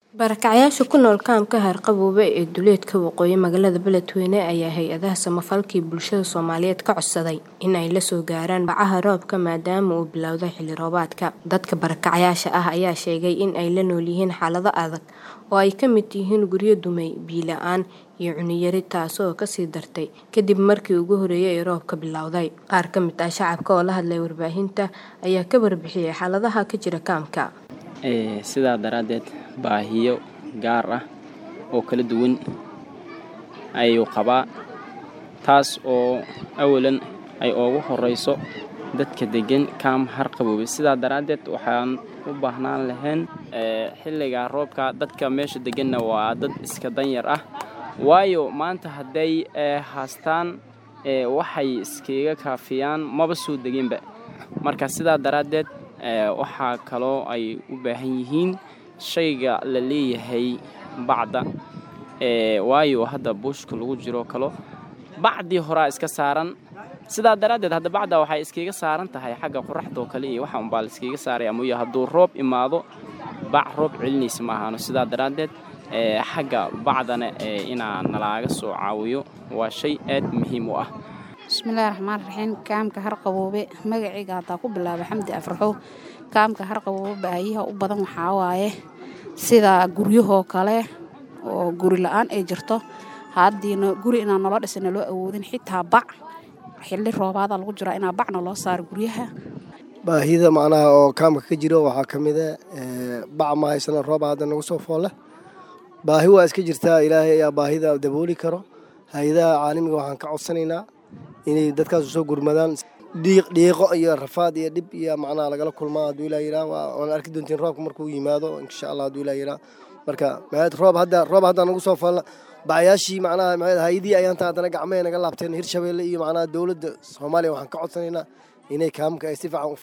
Barakacayaasha ku nool kaamka Harqabowga ee duleedka waqooyi magaalada Beledweyne ayaa hay'adaha samafalka bulshada Soomaaliyeed ka codsaday in ay la soo gaaraan bacaha roobka maadaama uu bilowday xilli roobaadka. Dadka barakacayaasha ah ayaa sheegay in ay la nool yihiin xaalado adag oo ay ka mid yihiin guryo dumay, biyo la'aan iyo cunno yari taasoo ka sii dartay kadib markii ugu horreeyay ee roobka bilowday. Qaar ka mid ah shacabka oo la hadlay warbaahinta ayaa ka warbixiyay xaaladaha ka jira kaamka. sidaa daraaddeed baahiyo gaar ah oo kala duwan ayuu qabaa taas oo awalan ay ugu horeyso dadka degan kaam Harqabowga sidaa daraaddeed waxaan u baahnaan lahayn xilliga roobka dadka meesha deganna waa dad iska danyar ah waayo maanta hadday haastaan waxay iskaga kaafiyaan maba soo deginba marka sidaa daraaddeed waxaa kaloo ay u baahan yihiin shayga la leeyahay bacda waayo hadda buushka lagu jiro kalo bacdii horaa iska saaran sidaa daraaddeed hadda bacda waxay iskaga saaran tahay xagga qoraxdoo kale iyo waxa unbaa la iskaga saaraya mooye hadduu roob imaado bac roob celinaysa ma ahaano sidaa daraaddeed xagga bacdana inaa nalaaga soo caawiyo waa shay aad muhiim u ah bismillaahi raxmaan raxiim kaamka Harqabowga magacayga hadaa ku bilaabo xamdi afraxow kaamka Harqabowga baahiyaha u badan waxaa waaye sida guryahoo kale oo guri la-aan ay jirto haddiina guri inaan nolo dhisana loo awoodin xitaa bac xilli roobaada lagu jiraa inaa bacna loo saaro guryaha baahida macnaha oo kaamka ka jiro waxaa ka mid a bac ma haysana rooba hadda nagu soo foolle baahi waa iska jirtaa ilaahay ayaa baahida dabooli karo hay-adaha caalamiga waxaan ka codsanaynaa inay dadkaas usoo gurmadaan dhiiqo iyo rafaad iyo dhib iyo macnaha lagala kulmaa hadduu ilaa yiraa waan arki doontiin roobka markuu yimaado insha allah hadduu ilaa yiraa marka maxayd roob hadda roob hadda nagu soo falla bacyaashii macnaha maxayd hay-adii ayaanta haddana gacmahay naga laabteen hirshabeelle iyo macnaha dowladda soomaaliya waxaan ka codsanaynaa inay kaamka ay si fiican